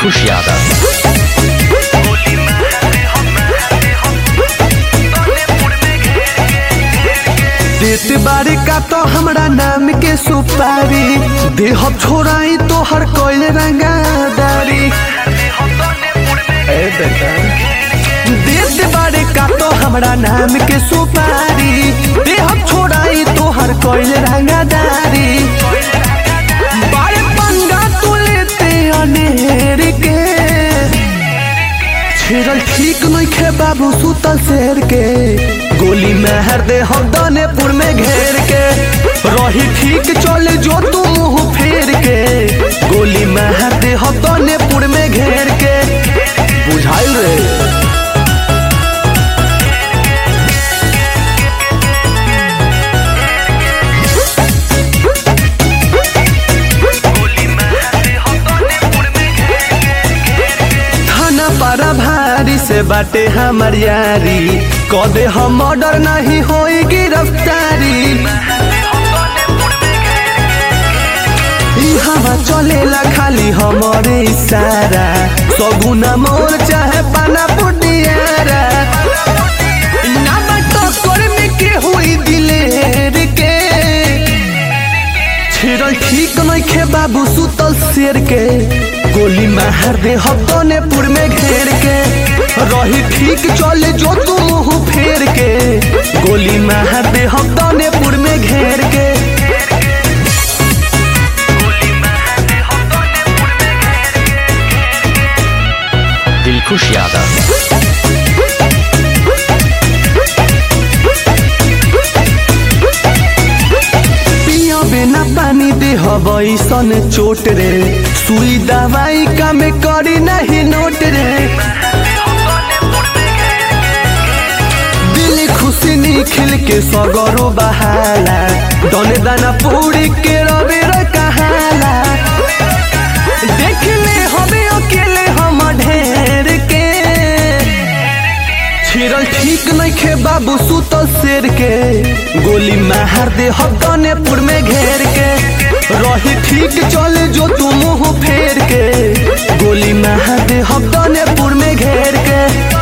दिलखुश यादव देत बारे का तो हमरा नाम के सुपारी देह छोड़ाई तो हर कोई रंगादारी ए बेटा देत बारे का तो हमरा नाम के सुपारी देह छोड़ाई तो हर कोई रंगादारी बारे पंगा तू लेते अनेर के छेड़ल ठीक नहीं खे बाबू सुतल शेर के गोली मेहर दे हम दानेपुर में घेर के रही ठीक चले जो तू मुंह फेर के गोली मेहर दे हम दानेपुर में घेर के बुझाइल रे थाना पारा भारी से बाटे हमर यारी कदे हम ऑर्डर नहीं होई गिरफ्तारी ई हवा चलेला खाली हमरे इशारा सगुना मोर चाहे पाना पुटियारा ना टक्कर में के हुई दिलेर के छिड़ल ठीक नहीं खे बाबू सुतल शेर के गोली मार दे हतनेपुर में घेर के रही ठीक चले जो तू मुंह फेर के गोली मार दे हतनेपुर में घेर के दिलखुश यादव पिया बिना पानी दे हसन चोट रे सुई दवाई का में करी नहीं नोट रे दिल खुशी निखिल के सगरो बहाला दने दाना पूरी के रबे रे कहाला देख ले हमें अकेले हम ढेर के छिड़ल ठीक नहीं खे बाबू सुतल शेर के गोली मार दे हकनेपुर में घेर के रही ठीक चले जो तू मुंह फेर के गोली मार दे हकनेपुर में घेर के